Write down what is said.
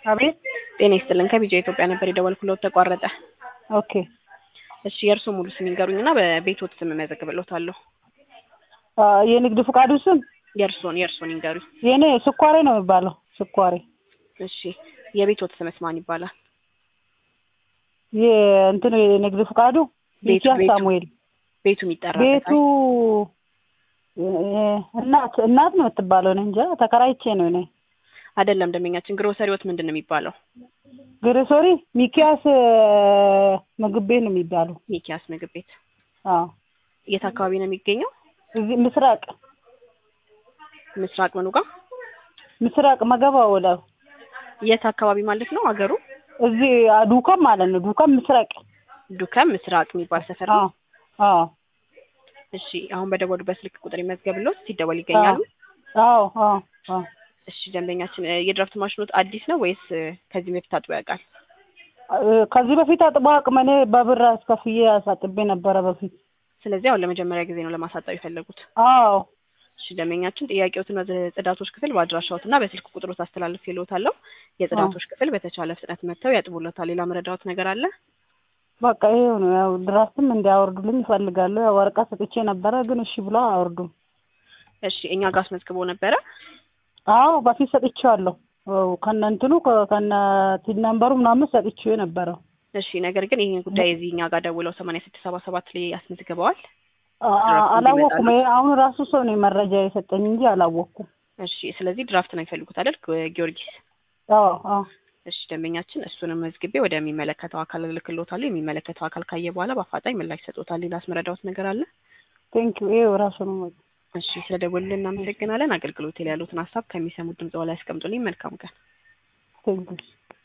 አቤት ጤና ይስጥልን ከቢጃ ኢትዮጵያ ነበር የደወልኩሎት ተቋረጠ። ኦኬ እሺ የእርስዎ ሙሉ ስም ይንገሩኝና በቤትዎት ስም እመዘግብልዎታለሁ። አ፣ የንግድ ፍቃዱ ስም የእርስዎን የእርስዎን ይንገሩኝ። የኔ ስኳሬ ነው የሚባለው። ስኳሬ እሺ የቤትዎት ስምስ ማን ይባላል? የእንትኑ የንግድ ፍቃዱ ቤቱ ሚኪያስ ቤቱ ሳሙኤል ቤቱ የሚጠራበት ቤቱ እ፣ እናት እናት ነው የምትባለው። እኔ እንጃ ተከራይቼ ነው እኔ አይደለም ደንበኛችን ግሮሰሪዎት ምንድን ነው የሚባለው? ግሮሰሪ ሚኪያስ እ፣ ምግብ ቤት ነው የሚባለው። ሚኪያስ ምግብ ቤት አዎ የት አካባቢ ነው የሚገኘው? እዚህ ምስራቅ ምስራቅ ምኑ ጋር? ምስራቅ መገባ ወደ የት አካባቢ ማለት ነው አገሩ? እዚህ አ፣ ዱከም ማለት ነው። ዱከም ምስራቅ ዱከም ምስራቅ የሚባል ሰፈር ነው። አዎ አዎ እሺ አሁን በደወሉበት ስልክ ቁጥር ይመዝገብልዎት ሲደወል ይገኛሉ። አዎ አዎ አዎ እሺ ደንበኛችን እ፣ የድራፍት ማሽኖት አዲስ ነው ወይስ እ፣ ከዚህ በፊት ታጥቦ ያውቃል? እ፣ ከዚህ በፊት አጥቦ አቅም እኔ በብር አስከፍዬ አሳጥቤ ነበረ በፊት። ስለዚህ አሁን ለመጀመሪያ ጊዜ ነው ለማሳጠብ የፈለጉት። አዎ እሺ ደንበኛችን ጥያቄዎትን ወደ ጽዳቶች ክፍል በአድራሻዎትና በስልክ ቁጥሮት አስተላልፍ ይልዎታለሁ። የጽዳቶች ክፍል በተቻለ ፍጥነት መጥተው ያጥቡሎታል። ሌላ መረዳዎት ነገር አለ? በቃ ይሄው ነው። ያው ድራፍትም እንዲያወርዱልኝ እፈልጋለሁ። ያው ወረቀት ሰጥቼ ነበረ ግን እሺ ብሎ አያወርዱም። እሺ እኛ ጋር አስመዝግቦ ነበረ። አዎ በፊት ሰጥቼዋለሁ። አዎ ከነ እንትኑ ከ- ከነ ቲን ነምበሩ ምናምን ሰጥቼው የነበረው እሺ ነገር ግን ይህን ጉዳይ እዚህ እኛ ጋር ደውለው ሰማንያ ስድስት ሰባ ሰባት ላይ አስመዝግበዋል። አ- አ- ድራፍት አላወቅኩም። እንዲመጣልዎት? ይሄ አሁን ራሱ ሰው ነው መረጃ የሰጠኝ እንጂ አላወቅኩም። እሺ ስለዚህ ድራፍት ነው የሚፈልጉት አይደል ግ- ጊዮርጊስ? አዎ አዎ እሺ ደንበኛችን እሱንም መዝግቤ ወደሚመለከተው አካል እልክልዎታለሁ። የሚመለከተው አካል ካየ በኋላ በአፋጣኝ ምላሽ ይሰጡታል። ሌላ አስመረዳዎት ነገር አለ? ቴንኪው። ይሄው ራሱ ነው እሺ ስለደወሉልን እናመሰግናለን። አገልግሎት ላይ ያሉትን ሀሳብ ከሚሰሙት ድምጽ ላይ ያስቀምጡልኝ። መልካም ቀን። ቴንኪው